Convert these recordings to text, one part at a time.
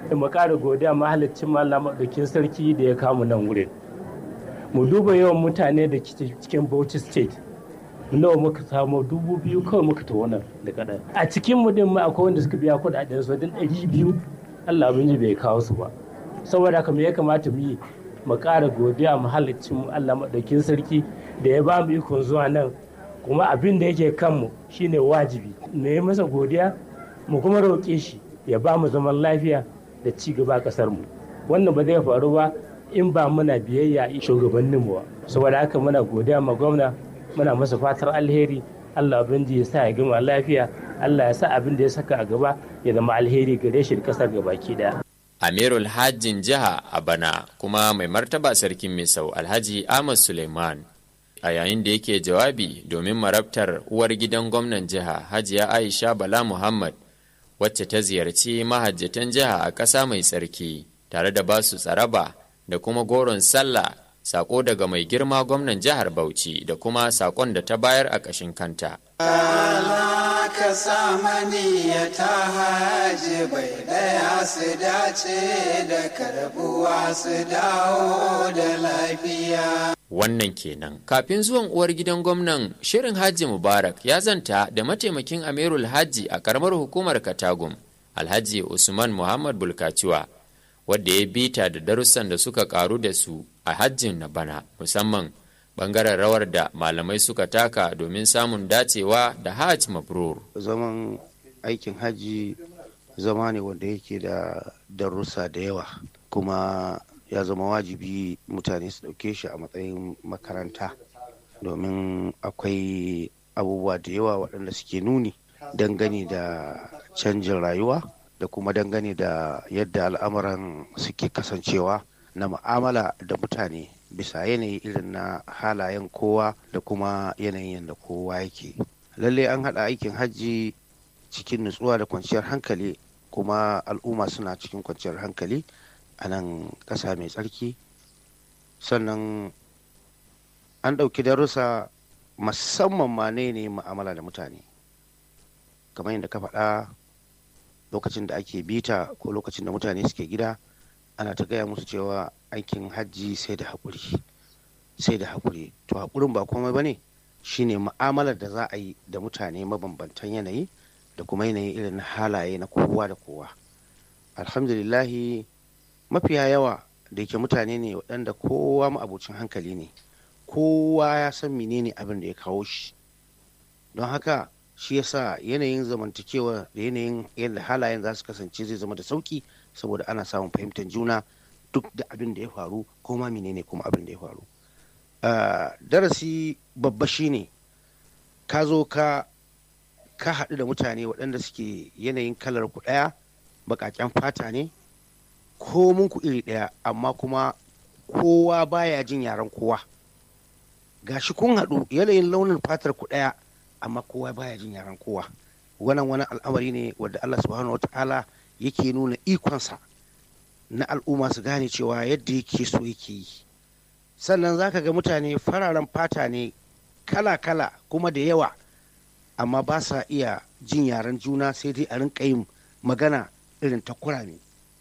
mu ƙara godiya mahalicin Allah maɗaukin sarki da ya kamu nan wurin mu duba yawan mutane da cikin Bauchi state nawa muka samu dubu biyu kawai muka ta wannan da kaɗan a cikin mu din ma akwai wanda suka biya kuɗaɗen su din ɗari biyu Allah abin ji bai kawo su ba saboda haka me ya kamata mu yi mu ƙara godiya mahalicin Allah maɗaukin sarki da ya ba mu ikon zuwa nan kuma abin da yake kanmu shine wajibi mu yi masa godiya mu kuma roƙe shi ya ba mu zaman lafiya da ci gaba ƙasar mu wannan ba zai faru ba in ba muna biyayya shugabanninmu ba saboda haka muna godiya ma gwamna muna masa fatar alheri Allah ubangiji ya sa ya gama lafiya Allah ya sa abin da ya saka a gaba ya zama alheri gare shi da kasar gabaki daya Amirul Hajjin jiha a bana kuma mai martaba sarkin Misau Alhaji Ahmad Suleiman a yayin da yake jawabi domin marabtar uwar gidan gwamnan jiha Hajiya Aisha Bala Muhammad wacce ta ziyarci mahajjatan jiha a ƙasa mai tsarki tare da basu tsaraba da kuma goron sallah sako daga mai girma gwamnan jihar Bauchi da kuma sakon da ta bayar a ƙashin kanta. ka samani ya ta haji bai daya su dace da karbuwa su dawo da lafiya. Wannan kenan. Kafin zuwan uwar gidan gwamnan shirin Hajji Mubarak ya zanta da mataimakin Amirul Hajji a karamar hukumar Katagum, Alhaji Usman Muhammad Bulkaciwa, wadda ya bita da darussan da suka karu da su a hajjin na bana musamman bangaren rawar da malamai suka taka domin samun dacewa da hajj mabrur. zaman aikin hajji zama ne wanda yake da darussa da yawa kuma ya zama wajibi mutane su ɗauke shi a matsayin makaranta domin akwai abubuwa da yawa waɗanda suke nuni dangane da canjin rayuwa da kuma dangane da yadda al'amuran suke kasancewa na mu'amala da mutane bisa yanayi irin na halayen kowa da kuma yanayin yadda kowa yake lalle an haɗa aikin hajji cikin nutsuwa da kwanciyar hankali kuma al'umma suna cikin kwanciyar hankali a nan ƙasa mai tsarki sannan an ɗauki darussa musamman ma ne ne ma'amala da mutane kamar yadda ka faɗa lokacin da ake bita ko lokacin da mutane suke gida ana ta gaya musu cewa aikin hajji sai da haƙuri sai da haƙuri to haƙurin ba komai ba ne shine mu'amalar da za a yi da mutane mabambantan yanayi da kuma yanayi irin halaye na kowa da kowa alhamdulillahi mafiya yawa da yake mutane ne waɗanda kowa ma'abucin hankali ne kowa ya san menene abin da ya kawo shi don haka shi yasa yanayin zamantakewa da yanayin yadda halayen za su kasance zai zama da sauki saboda ana samun fahimtar juna duk da abin da ya faru ko ma menene kuma abin da ya faru darasi babba shine ka zo ka ka haɗu da mutane waɗanda suke yanayin kalar ku ɗaya baƙaƙen fata ne ko mun ku iri ɗaya amma kuma kowa baya jin yaren kowa gashi kun haɗu yanayin launin fatar ku ɗaya amma kowa baya jin yaren kowa wannan wani al'amari ne wadda Allah subhanahu wata'ala yake nuna ikonsa na al'umma su gane cewa yadda yake so yake yi sannan zaka ga mutane fararen fata ne kala-kala kuma da yawa amma ba sa iya jin yaren juna sai dai a rinka yin magana irin ta kurame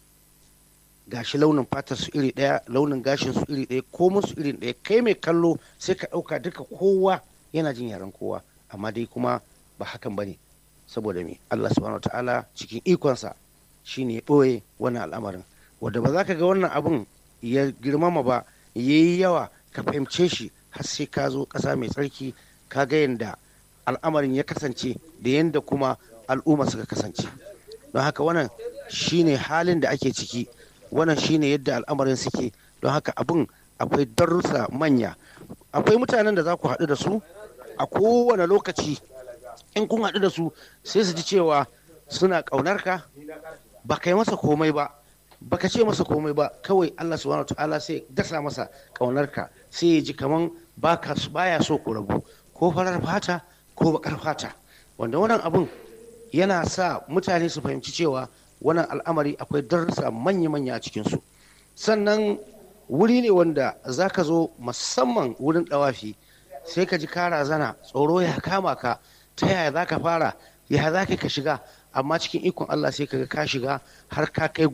gashi launin fatar su iri ɗaya launin gashin su iri ɗaya komin su iri ɗaya kai mai kallo sai ka ɗauka duka kowa yana jin yaren kowa amma dai kuma ba hakan bane saboda me Allah subhanahu ta'ala cikin ikonsa shine ya ɓoye wannan al'amarin wanda ba za ka ga wannan abun ya girmama ba ya yi yawa ka fahimce shi har sai ka zo ƙasa mai tsarki ka ga yadda al'amarin ya kasance da yadda kuma al'umma suka kasance don haka wannan shine halin da ake ciki wannan shine yadda al'amarin suke don haka abin akwai darussa manya akwai mutanen da za ku haɗu da su a kowane lokaci in kun haɗu da su sai su ji cewa suna ƙaunar ka ba kai masa komai ba baka ce masa komai ba kawai Allah subhanahu ta'ala sai dasa masa ƙaunar ka sai ya ji kaman baka baya so ku rabu ko farar fata ko bakar fata wanda wannan abun yana sa mutane su fahimci cewa wannan al'amari akwai darussa manya-manya a cikinsu sannan wuri ne wanda za ka zo musamman wurin ɗawafi sai ka ji kara zana tsoro ya kama ka ta yaya za ka fara ya za ka shiga amma cikin ikon Allah sai ka ga ka shiga har ka kai